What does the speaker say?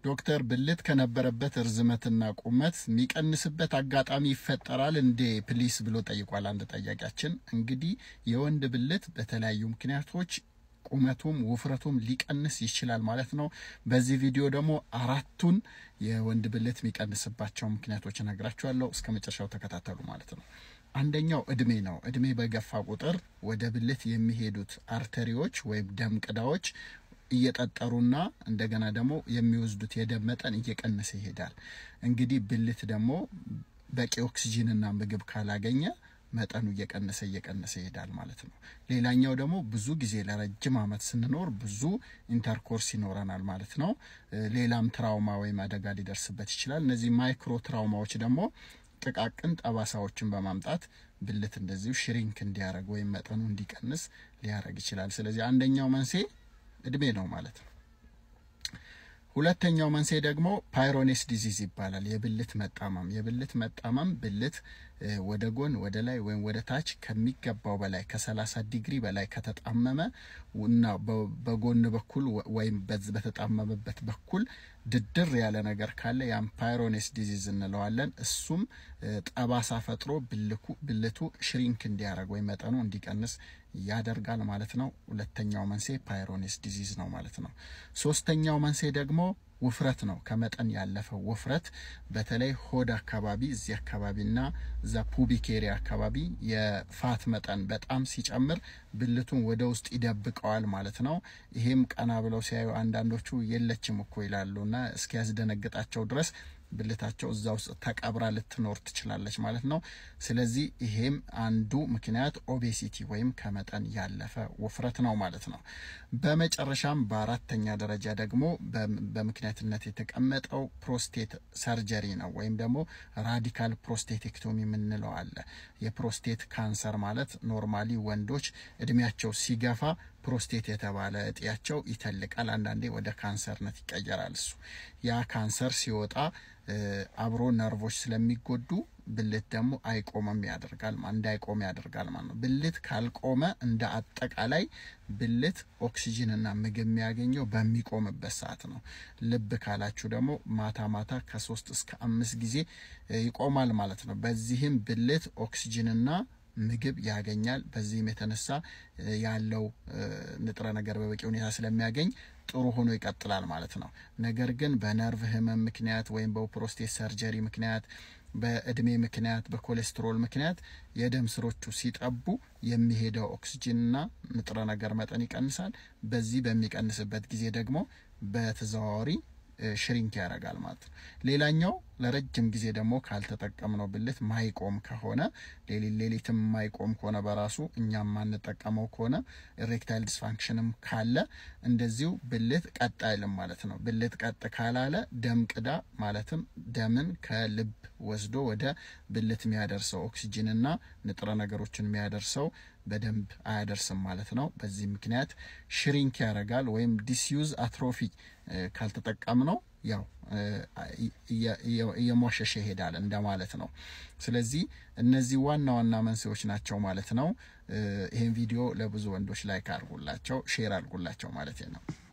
ዶክተር ብልት ከነበረበት እርዝመትና ቁመት የሚቀንስበት አጋጣሚ ይፈጠራል እንዴ ፕሊስ ብሎ ጠይቋል አንድ ጠያቂያችን። እንግዲህ የወንድ ብልት በተለያዩ ምክንያቶች ቁመቱም ውፍረቱም ሊቀንስ ይችላል ማለት ነው። በዚህ ቪዲዮ ደግሞ አራቱን የወንድ ብልት የሚቀንስባቸው ምክንያቶች እነግራችኋለሁ። እስከ መጨረሻው ተከታተሉ ማለት ነው። አንደኛው እድሜ ነው። እድሜ በገፋ ቁጥር ወደ ብልት የሚሄዱት አርተሪዎች ወይም ደም ቅዳዎች እየጠጠሩና እንደገና ደግሞ የሚወስዱት የደም መጠን እየቀነሰ ይሄዳል። እንግዲህ ብልት ደግሞ በቂ ኦክሲጂንና ምግብ ካላገኘ መጠኑ እየቀነሰ እየቀነሰ ይሄዳል ማለት ነው። ሌላኛው ደግሞ ብዙ ጊዜ ለረጅም ዓመት ስንኖር ብዙ ኢንተርኮርስ ይኖረናል ማለት ነው። ሌላም ትራውማ ወይም አደጋ ሊደርስበት ይችላል። እነዚህ ማይክሮ ትራውማዎች ደግሞ ጥቃቅን ጠባሳዎችን በማምጣት ብልት እንደዚሁ ሽሪንክ እንዲያደርግ ወይም መጠኑ እንዲቀንስ ሊያደርግ ይችላል። ስለዚህ አንደኛው መንስኤ እድሜ ነው ማለት ነው። ሁለተኛው መንስኤ ደግሞ ፓይሮኔስ ዲዚዝ ይባላል። የብልት መጣመም። የብልት መጣመም ብልት ወደ ጎን ወደ ላይ ወይም ወደ ታች ከሚገባው በላይ ከሰላሳ ዲግሪ በላይ ከተጣመመ እና በጎን በኩል ወይም በተጣመመበት በኩል ድድር ያለ ነገር ካለ ያም ፓይሮኔስ ዲዚዝ እንለዋለን። እሱም ጠባሳ ፈጥሮ ብልቱ ሽሪንክ እንዲያደርግ ወይም መጠኑ እንዲቀንስ ያደርጋል ማለት ነው። ሁለተኛው መንስኤ ፓይሮኔስ ዲዚዝ ነው ማለት ነው። ሶስተኛው መንስኤ ደግሞ ውፍረት ነው። ከመጠን ያለፈ ውፍረት በተለይ ሆድ አካባቢ እዚህ አካባቢና እዛ ፑቢክ ኤሪያ አካባቢ የፋት መጠን በጣም ሲጨምር ብልቱን ወደ ውስጥ ይደብቀዋል ማለት ነው። ይሄም ቀና ብለው ሲያዩ አንዳንዶቹ የለችም እኮ ይላሉና እስኪያስደነግጣቸው ድረስ ብልታቸው እዛ ውስጥ ተቀብራ ልትኖር ትችላለች ማለት ነው። ስለዚህ ይሄም አንዱ ምክንያት ኦቤሲቲ ወይም ከመጠን ያለፈ ውፍረት ነው ማለት ነው። በመጨረሻም በአራተኛ ደረጃ ደግሞ በምክንያትነት የተቀመጠው ፕሮስቴት ሰርጀሪ ነው ወይም ደግሞ ራዲካል ፕሮስቴቴክቶሚ የምንለው አለ። የፕሮስቴት ካንሰር ማለት ኖርማሊ ወንዶች እድሜያቸው ሲገፋ ፕሮስቴት የተባለ እጢያቸው ይተልቃል። አንዳንዴ ወደ ካንሰርነት ይቀየራል። እሱ ያ ካንሰር ሲወጣ አብሮ ነርቮች ስለሚጎዱ ብልት ደግሞ አይቆምም ያደርጋል እንዳይቆም ያደርጋል ማለት ነው። ብልት ካልቆመ እንደ አጠቃላይ ብልት ኦክሲጅንና ምግብ የሚያገኘው በሚቆምበት ሰዓት ነው። ልብ ካላችሁ ደግሞ ማታ ማታ ከሶስት እስከ አምስት ጊዜ ይቆማል ማለት ነው። በዚህም ብልት ኦክሲጅንና ምግብ ያገኛል። በዚህም የተነሳ ያለው ንጥረ ነገር በበቂ ሁኔታ ስለሚያገኝ ጥሩ ሆኖ ይቀጥላል ማለት ነው። ነገር ግን በነርቭ ህመም ምክንያት ወይም በፕሮስቴት ሰርጀሪ ምክንያት፣ በእድሜ ምክንያት፣ በኮሌስትሮል ምክንያት የደም ስሮቹ ሲጠቡ የሚሄደው ኦክሲጅንና ንጥረ ነገር መጠን ይቀንሳል። በዚህ በሚቀንስበት ጊዜ ደግሞ በተዘዋዋሪ ሽሪንክ ያደርጋል ማለት ነው። ሌላኛው ለረጅም ጊዜ ደግሞ ካልተጠቀምነው ብልት ማይቆም ከሆነ ሌሊት ሌሊትም ማይቆም ከሆነ በራሱ እኛም ማንጠቀመው ከሆነ ኢሬክታይል ዲስፋንክሽንም ካለ እንደዚሁ ብልት ቀጥ አይልም ማለት ነው። ብልት ቀጥ ካላለ ደም ቅዳ ማለትም ደምን ከልብ ወስዶ ወደ ብልት የሚያደርሰው ኦክሲጅንና ንጥረ ነገሮችን የሚያደርሰው በደንብ አያደርስም ማለት ነው። በዚህ ምክንያት ሽሪንክ ያደርጋል ወይም ዲስዩዝ አትሮፊ ካልተጠቀም ነው ያው እየሟሸሸ ይሄዳል እንደማለት ነው። ስለዚህ እነዚህ ዋና ዋና መንስኤዎች ናቸው ማለት ነው። ይህን ቪዲዮ ለብዙ ወንዶች ላይክ አድርጉላቸው፣ ሼር አድርጉላቸው ማለት ነው።